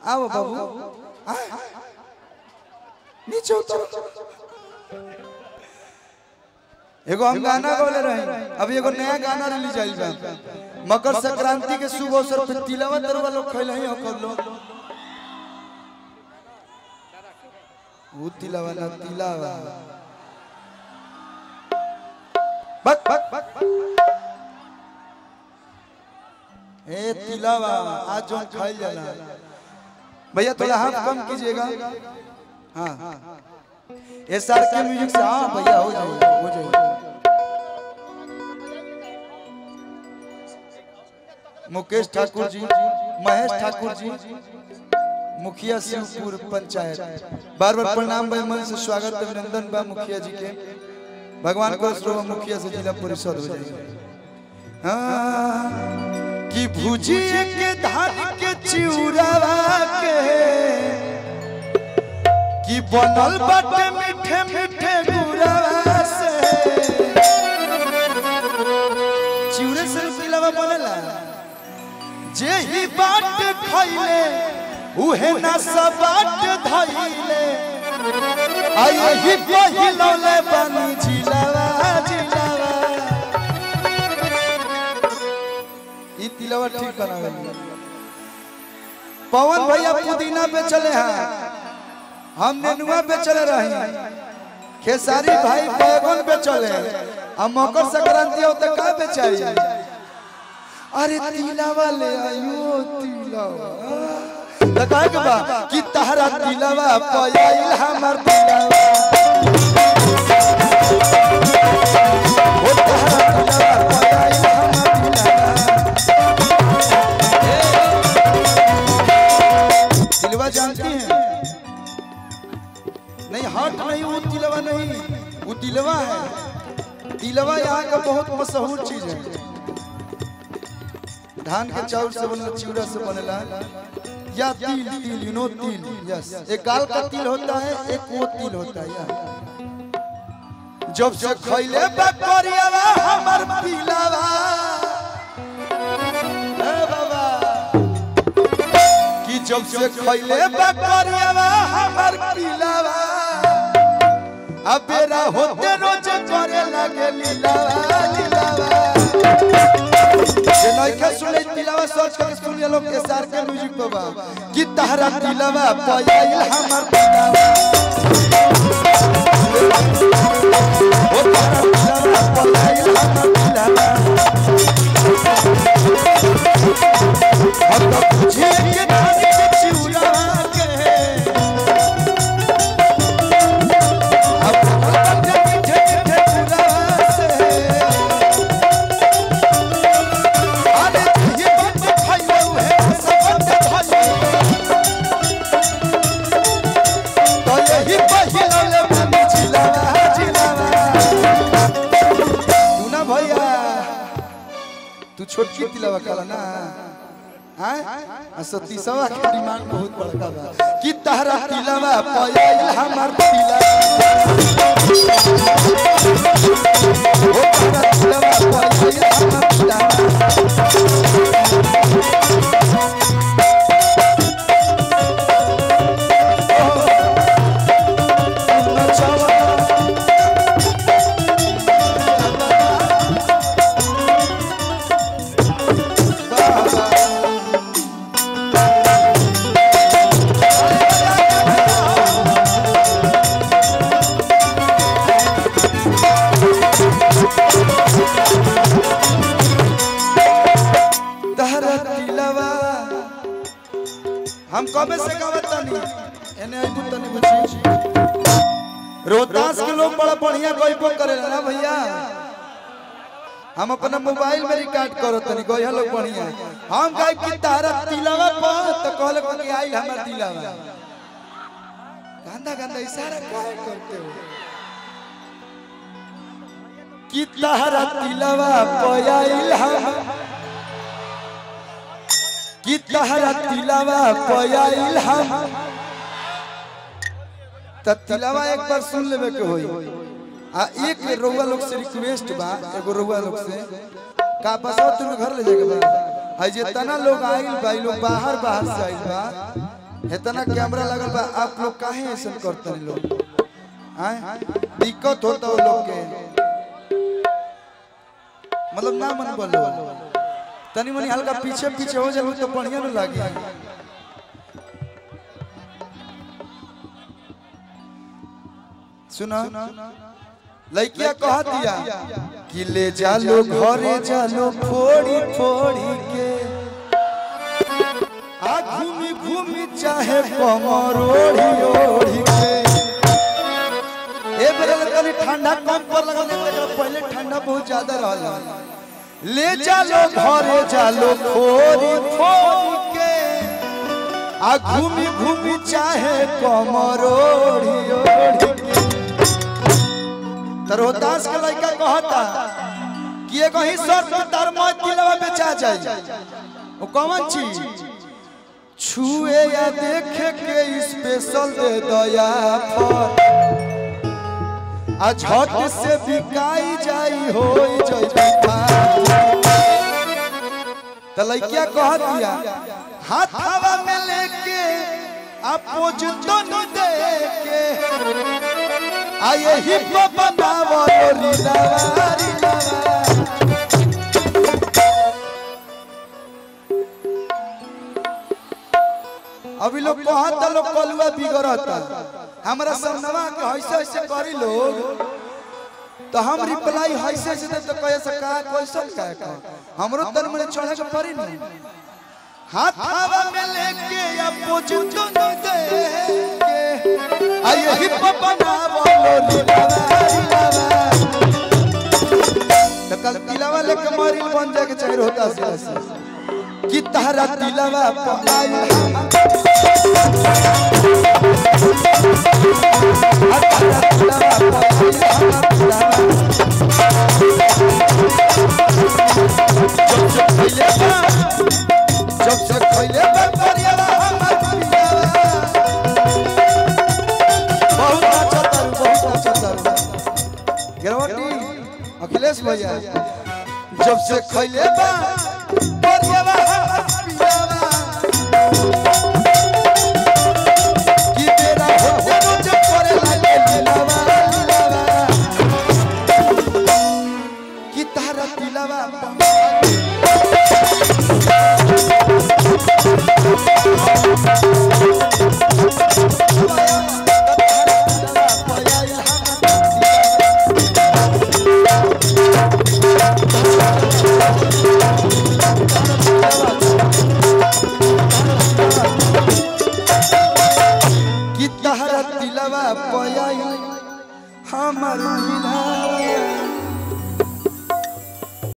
आओ बाबू आ, नीचे उतर एगो हम गाना गौले रहे अभी एगो नया गाना रिलीज आइल बा मकर संक्रांति के शुभ अवसर पे तिलवा तरुआ लोग खैले ही ओकर लोग वो तिलवा ना तिलावा बक बक बक ए तिलावा आज जो खाइल जाला भैया थोड़ा हाथ कम कीजिएगा हाँ एस आर के म्यूजिक से हाँ भैया हो जाएगा हो जाएगा मुकेश ठाकुर जी महेश ठाकुर जी मुखिया शिवपुर पंचायत बार बार प्रणाम भाई मन से स्वागत अभिनंदन बा मुखिया जी के भगवान को श्रोव मुखिया से जिला परिषद हो जाएगा हाँ, कि भुजिए के धान के चिउरावा के कि बनल बाटे मीठे मीठे गुरावा से चिउरे से सिलवा बनेला जे ही बाट खइले उहे ना सब बाट धइले आई ही पहिलौले बनी जिलावा जिलावा ई तिलवा ठीक बनावे पवन भैया पुदीना पे चले हैं हम नेनुआ पे चले रही खेसारी भाई बैगन पे चले अब मकर संक्रांति हो तो का बेचाई अरे तिलावा ले आयो तिलावा लगा के बा कि तहरा तिलावा पयाइल हमर तिलावा ओ तहरा तिलावा पयाइल हमर तिलावा तिलवा जानती हैं नहीं हट नहीं वो तिलवा नहीं वो तिलवा है तिलवा यहाँ का बहुत मशहूर चीज है धान के चाउर से बनल चिवड़ा से बनेला या तिल तिल यू नो तिल यस एक गाल का तिल होता है एक वो तिल होता है या जब से खइले बकरियावा हमर पिलावा ए बाबा कि जब से खइले बकरियावा हमर पिलावा अब बेरा होते रोज करे लगे लीलावा लीलावा जे नइखे सुने तिलावा सर्च करके सुन लो के सार के म्यूजिक पे बा कि तहरा तिलावा पयाइल हमर तिलावा ओ तहरा तिलावा पयाइल हमर तिलावा हम तो बुझे के धान के चिउरा के अब हम मीठे मीठे चुरा से अरे ये बंद खाइयो है सब बंद खाइयो तो यही पहिला ले बनी जिलावा जिलावा तू ना भैया तू छोटकी तिलावा काला ना आय आ सती सवा के डिमांड बहुत बड़का बा कि तहरा तिलावा पयाइल हमर तिलावा ओ तहरा तिलावा पयाइल हमर तिलावा तहरा तिलवा हम कबे से गावत तनी एने आइबू तनी बुझी रोहतास के लोग बड़ा बढ़िया गइबो करेला ना भैया हम अपना मोबाइल में रिकॉर्ड करो तनी गइया लोग बढ़िया हम गाय की तहरा तिलवा पर तो कहले को कि आई हमर तिलवा गंदा गंदा इशारा काहे करते हो कि तहरा तिलवा पयाइल हम कि तहरा तिलावा पयाइल हम त तिलावा एक बार सुन लेवे के होई आ एक रउआ लोग से रिक्वेस्ट बा एगो रउआ लोग से का बसाओ तुम घर ले जाके बा है जे तना लोग आइल बा इ लोग बाहर बाहर से आइल बा इतना कैमरा लगल बा आप लोग काहे ऐसा करते हैं लोग आए दिक्कत होता हो लोग के मतलब ना मन बोलो तनी मनी हल्का पीछे पीछे हो जाए तो बढ़िया न लागे सुना लड़किया कह दिया कि ले जालो घरे जालो फोड़ी फोड़ी के आ घूमी घूमी चाहे कमर ओढ़ी ओढ़ी के ए बेरे तनी ठंडा कम पर लगल एकरा पहले ठंडा बहुत ज्यादा रहल ले जालो घरे जालो फोड़ी फोड़ी के आ घूमी घूमी चाहे कमर ओढ़ी ओढ़ी के त रोहतास के लड़का कहता कि एगो ही शर्त पे तार मत दिलवा बेचा जाए वो कौन चीज छुए या देखे के स्पेशल दे दया पर आ झट से बिकाई जाई हो जई त लइकिया कह दिया हाथ हवा में लेके अपोज तो न दे के आये ही बनावो रीलावा रीलावा अभी लोग कहता लोग कलुआ बिगड़ता हमरा सामनवा के ऐसे ऐसे करी लोग तो हम रिप्लाई ऐसे ऐसे दे तो कहे से का कैसन का का हमरो तन में चढ़े के पड़ी नहीं हाथ हवा में लेके या पोछ तो न दे के आये ही बनावो लीलावा लीलावा तो कल तिलावा लेके मारी बन जाए के चाहिए होता से कि तहरा तिलावा पर आई जब से खैले बकरियावा हमर पियावा बहुत अच्छा तारू बहुत अच्छा तारू गिरवटी अखिलेश भैया जब से खैले बा बकरियावा हमर पियावा कि तेरा होते रोज करे लागे लीलावा लीलावा कि तारा तिलावा कि तहरा तिलवा पयाई हमर दिला